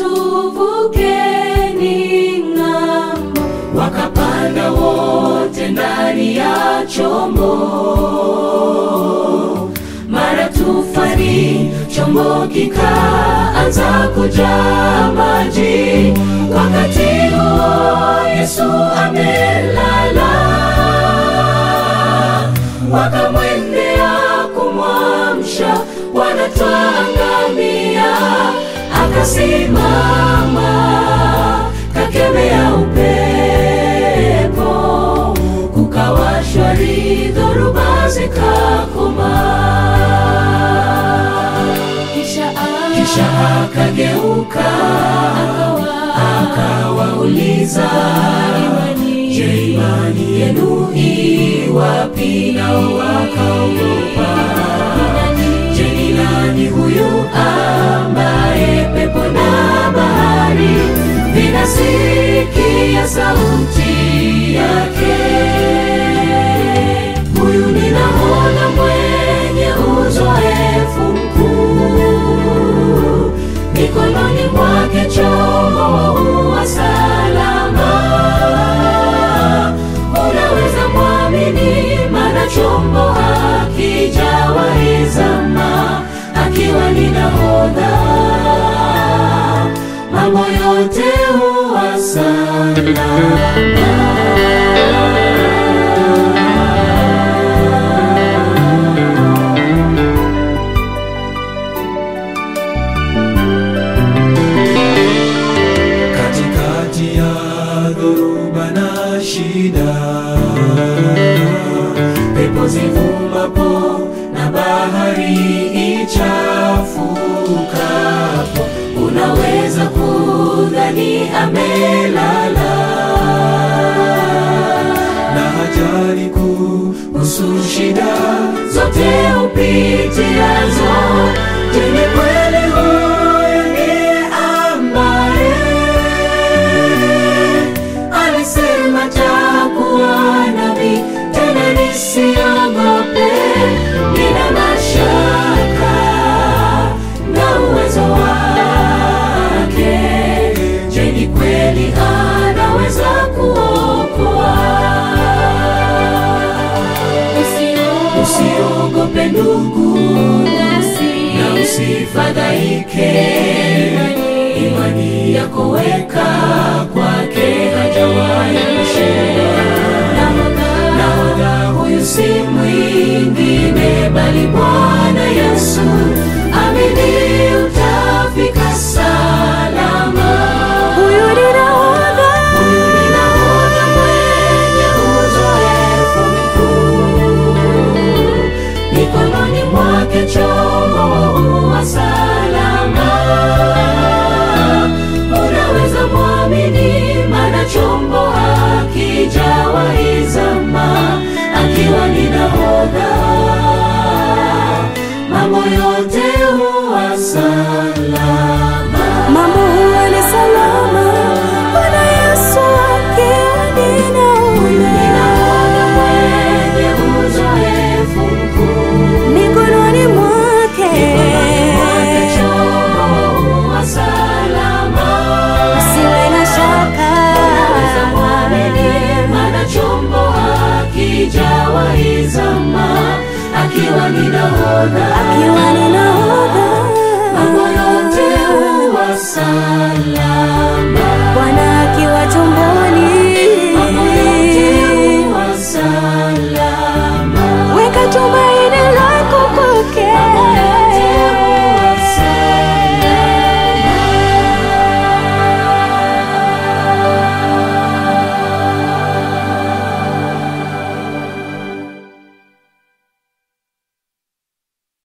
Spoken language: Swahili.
tuvukeni ng'ambo. Wakapanda wote ndani ya chombo, mara tufani, chombo kikaanza kujaa maji. Wakati huo Yesu amelala, wakamwendea kumwamsha, wanatwangamia. Akasimama kakemea upepo, kukawa shwari, dhoruba zikakoma. Kisha kisha akageuka akawauliza, je, imani yenu i wapi? Nao wakaogopa. Je, ni nani huyu ambaye pepo na bahari vinasikia sauti yake? Huyu ni nahodha mwenye uzoefu mkuu, mikononi mwake chombo wa salama. Unaweza mwamini, maana chombo hakijawahi zama, akiwa ni nahodha, mambo yote huwa salama. katikati ya dhoruba na shida, pepo zivumapo na bahari ichafukapo, unaweza kudhani amelala na hajali kuhusu shida zote upitiazo. Je, ni kweli huyu ndiye ambaye alisema takuwa nabii tena nisiogope? Nina mashaka na uwezo wake. Je, ni kweli anaweza kuokoa? Usiogope ndugu, na usifadhaike. Imani yako weka kwake, hajawahi kushindwa. Nahodha huyu si mwingine bali Bwana Yesu. Amini utafika salama. Huyu ni nahodha mwenye uzoefu mkuu mikononi mwake chombo wa salama. Unaweza mwamini, maana chombo hakijawahi zama, akiwa ni nahodha, mambo yote huwa salama. Mambo huwa ni salama, Bwana Yesu akiwa ni Huyu ni nahodha. nahodha mwenye uzoefu mkuu Mikononi mwake Mwake chombo wa salama. usiwe na shaka. Unaweza mwamini, maana chombo hakijawahi zama, akiwa ni nahodha